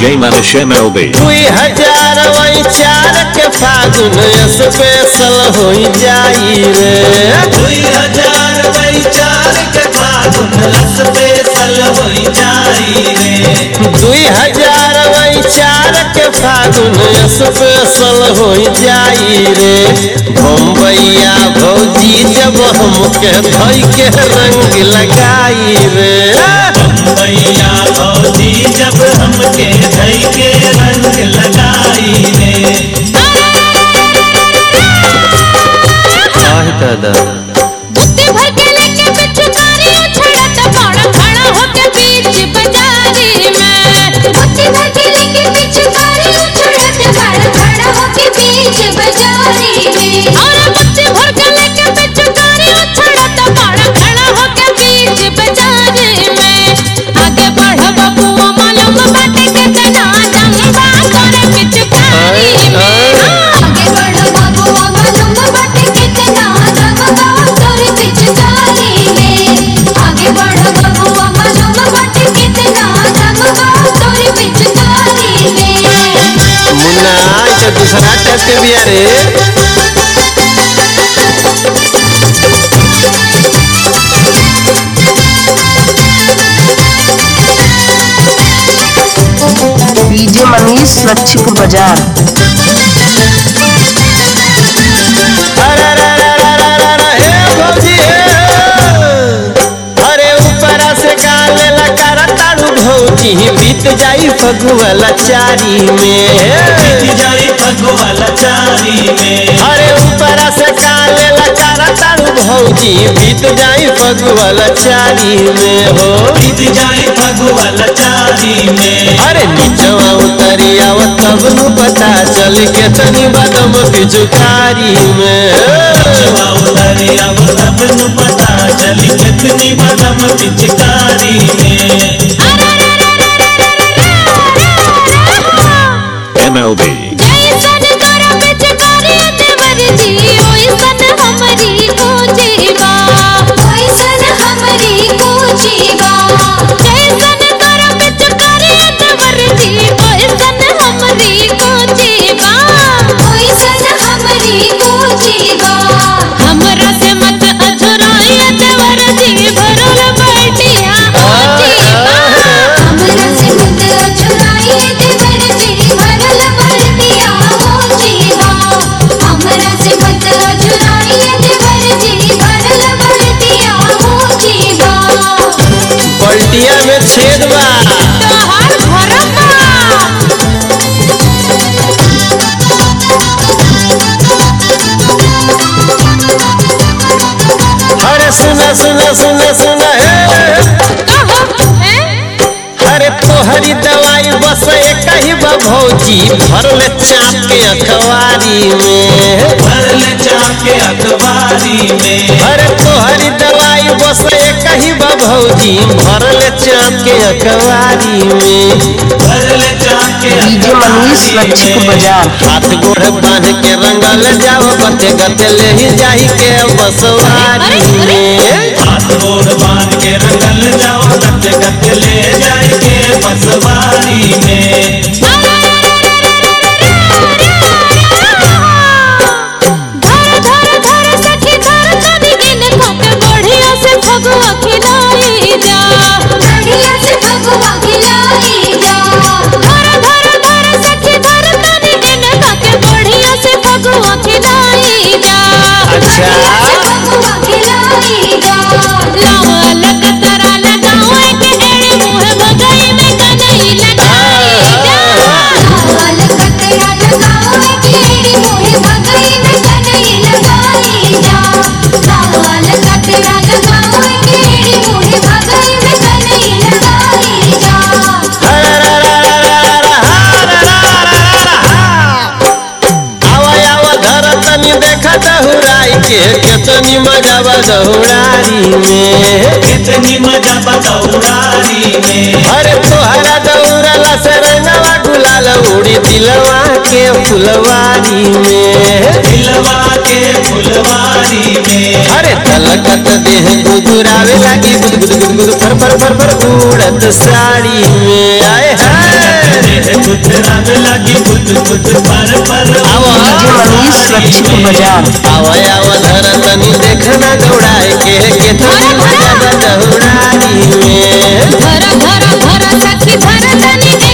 DJ Manish MLB. दुई हजार वही चार के फागुन स्पेशल हो जाई रे दुई हजार बाई चार के फागुन स्पेशल होई जाई रे दुई हजार वही चार के फागुन स्पेशल हो जाई रे बम्बैया भौजी जब हमके धोई के रंग लगाई रे मैया भौजी जब हमके धई के रंग लगाई रे दादा बुत्ती भर के लेके पिचकारी उछड़त बड़ा खड़ा होके बीच बाजारी में बुत्ती भर के लेके पिचकारी उछड़त बड़ा खड़ा होके बीच बाजारी में और बुत्ती भर के लेके पिचकारी उछड़त बड़ा खड़ा होके बीच बाजारी में आगे बढ़ बबुआ मालूम बाटे कितना जंबा करे पिचकारी में आगे बढ़ बबुआ मालूम बाटे कितना जंबा करे पिचकारी में आगे बढ़ बबुआ मालूम बाटे कितना जंबा करे पिचकारी में मुन्ना आई तो दूसरा टच के बिया रे डीजे मनीष लक्ष्मीपुर बाजार अरे अरे अरे अरे अरे अरे हे भौजी हे अरे ऊपर से गाले लगा तारू भौजी बीत जाई फगुआ चारी में बीत जाई फगवाला चारी में अरे ऊपर से गाले लगा तारू भौजी बीत जाई फगुआ चारी में हो बीत जाई फगवाला चारी में अरे नीचवा उतरी आव तब नु पता चल के तनी बदम पिचुकारी में जवा उतरी अब तब नु पता चली कितनी बदम पिचकारी में MLB. जैसन तोरा पिचकारी देवर जी ओइसन हमरी कोजीबा ओइसन हमरी कोजीबा जैसन तोरा पिचकारी देवर जी ओइसन हमरी कोजीबा ओइसन हमरी कोजीबा हमरा से मत अझुराई देवर जी भरल बैठिया कोजीबा हमरा से मत अझुराई देवर जी भरल बैठिया कोजीबा हमरा से मत अझुराई देवर जी भरल बैठिया कोजीबा पलटिया में छेद बा तोहार भरमा अरे सुना सुना सुना सुना हे कहो हैं अरे तोहरी दवाई बस एक ही बा भौजी भरल चाप के अखबारी में भरल चाके अखबारी में अरे तोहरी दवाई बस एक ही बा भौजी भरल चाप के अखबारी में भरल चाके डीजे मनीष लक्ष्मीपुर बाजार हाथ गोड़ बांध के रंगल जाओ गते गते ले ही जाई के बसवारी में हाथ गोड़ बांध के रंगल जाओ गत गत ले जाएंगे बसवारी में धर धर धर सखी धर तनी दिन खोके बढ़िया से फगुआ खिलाई जा बढ़िया से फगुआ खिलाई जा धर धर धर सखी धर तनी दिन खोके बढ़िया से फगुआ खिलाई जा अच्छा। बढ़िया से फगुआ खिलाई जा लाल कतरा लगावे के एड़े मुंह भगाई में कनई लगाई जा लाल कतरा लगावे के एड़े मुंह भगाई में कनई लगाई जा लाल कतरा लगावे के एड़े मुंह भगाई में कनई लगाई जा आवा आवा धर तनी देखा दहुराई के केतनी मजा बा दहुरारी में कितनी मजा बदौरारी में अरे तोहरा दौड़ला से रंगवा गुलाल उड़ी दिलवा के फुलवारी में दिलवा के फुलवारी में अरे तलकत देह गुदुरावे लागी गुद गुद गुद गुद फर फर फर फर उड़त साड़ी में आए हाय देह गुदरावे लगी गुद गुद पर पर आवा। डीजे मनीष लक्ष्मीपुर बाजार आवा आवा धरा तनी देखना दौड़ाए के केतनी मजा बा दौड़ाई में धरा धरा धरा सखी धरा तनी